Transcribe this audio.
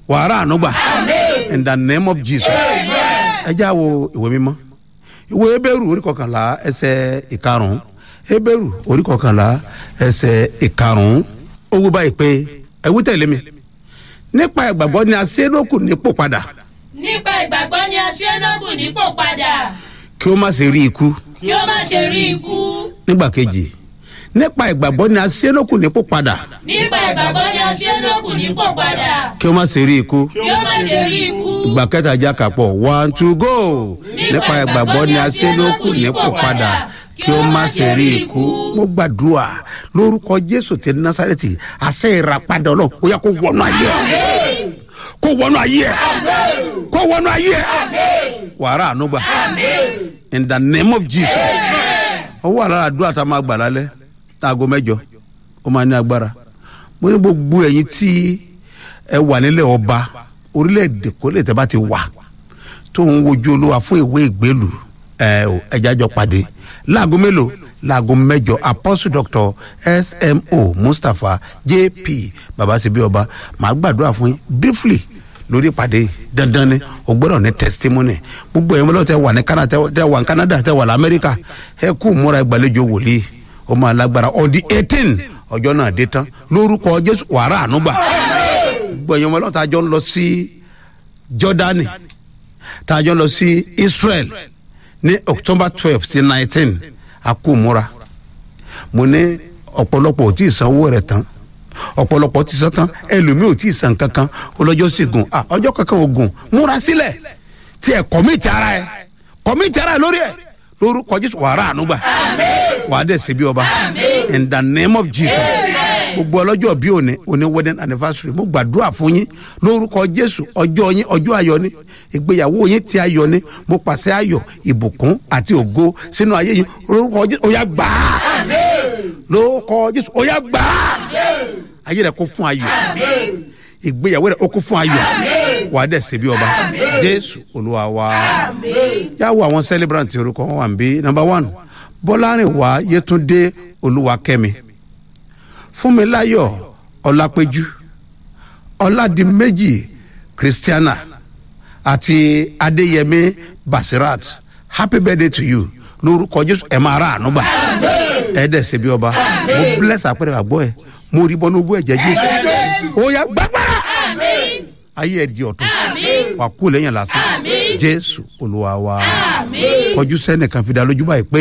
wàhálà ànúgbà in the name of jesus ẹ já wo ìwé mímọ́ ìwé ebéèrú orí kọkànlá ẹsẹ̀ ìkarùn-ún ebéèrú orí kọkànlá ẹsẹ̀ ìkarùn-ún ó wí báyìí pé ẹ wí tẹ̀lé mi nípa ìgbàgbọ́ ni a ṣe é lókù nípò padà nípa ìgbàgbọ́ ni a ṣe é lókun nípò padà kí ó má ṣe rí ikú kí ó má ṣe rí ikú nígbà kejì nípa ìgbàgbọ́ ni a ṣe é lókù nípò padà nípa ìgbàgbọ́ ni a ṣe é lókun nípò padà kí ó má ṣe rí ikú kí ó má ṣe rí ikú ìgbà kẹta já kàpọ̀ one two go nípa ìgbàgbọ́ ni a ṣe é lókù nípò padà kí ó má ṣe rí ikú mo gbàdúrà lórúkọ jésù tẹ násàrẹ́tì àṣẹ ìràpadà ọlọ́run ó yá kó wọnú ayé ẹ kó wọnú ayé ẹ kó wọnú ayé ẹ wàrà ànúgbà in the name of jesus ó wà lára àdúrà tá a máa gbà lálẹ́ aago mẹ́jọ ó máa ní agbára mo ní gbogbo ẹ̀yin tí ẹ wà nílẹ̀ ọba orílẹ̀-èdè kó lè tẹ́ bá ti wà tó ń wojú olúwa fún ìwé ìgbélù ẹ ò ẹja jọ pàdé láago mélòó láago mẹ́jọ apostle doctor smo mustapha jp babasebi ọba màá gbàdúrà fún yín briefly lórí ìpàdé dandan ni o gbọdọ̀ ní testimony gbogbo ẹ̀yin mọ́lẹ́ tẹ wà ní canada tẹ wà ní canada tẹ wà ní amẹ́ríkà ẹ kú múra ìgbàlejò wòlíì ó máa lágbára on the eighteen ọjọ́ náà dé tán lórúkọ jésù wàrà ànúgbà gbogbo ẹ̀yin mọ́lẹ́ tẹ ń lọ sí jordani tá a jọ lọ sí israel ní october twelve sí nineteen a kú múra mo ní ọ̀pọ̀lọpọ̀ ò tí ì sanwó rẹ̀ tán ọ̀pọ̀lọpọ̀ ti san tán ẹlòmíì ò tí ì san kankan ọlọ́jọ́ sì gùn ah ọjọ́ kankan ò gùn múra sílẹ̀ tí ẹ kọ́míìtì ara ẹ kọ́míìtì ara ẹ lórí ẹ lórúkọ jésù wàrà ànúgbà wàá dẹ̀ síbi ọba in the name of jesus gbogbo ọlọ́jọ́ bí òní òní wedding anniversary mo gbàdúrà fún yín lórúkọ jésù ọjọ́ yín ọjọ́ ayọ̀ ni ìgbéyàwó yín ti ayọ̀ ni mo pàṣẹ ayọ̀ ìbùkún àti ògo sínú ayé yín lórúkọ jésù ó yá gbà á lórúkọ jésù ó yá gbà á ayé rẹ kó fún ayọ̀ ìgbéyàwó rẹ ó kó fún ayọ̀ wàá dẹ̀ síbi ọba jésù olúwa wa yàwó àwọn celebrant orúkọ wọn wà ń bí number one bọ́lárìnwá yétúndé olúwakẹ́mi fúnmiláyọ̀ ọlápẹ́jú ọládìméjì christiana àti adéyẹmí basirat happy birthday to you lórúkọ jésù ẹ máa ra àánú gbà ẹ dẹ̀ ṣe bí ọba mo bless àpẹẹrẹ àgbọ̀ ẹ mo rí bọ́nú ogún ẹ̀jẹ̀ jésù ó yá gbàgbára ayé ẹ̀ di ọ̀tún wà kú lẹ́yìn lásán jésù olúwa wa kọjú sẹ́nìkan fi dá lójú báyìí pé.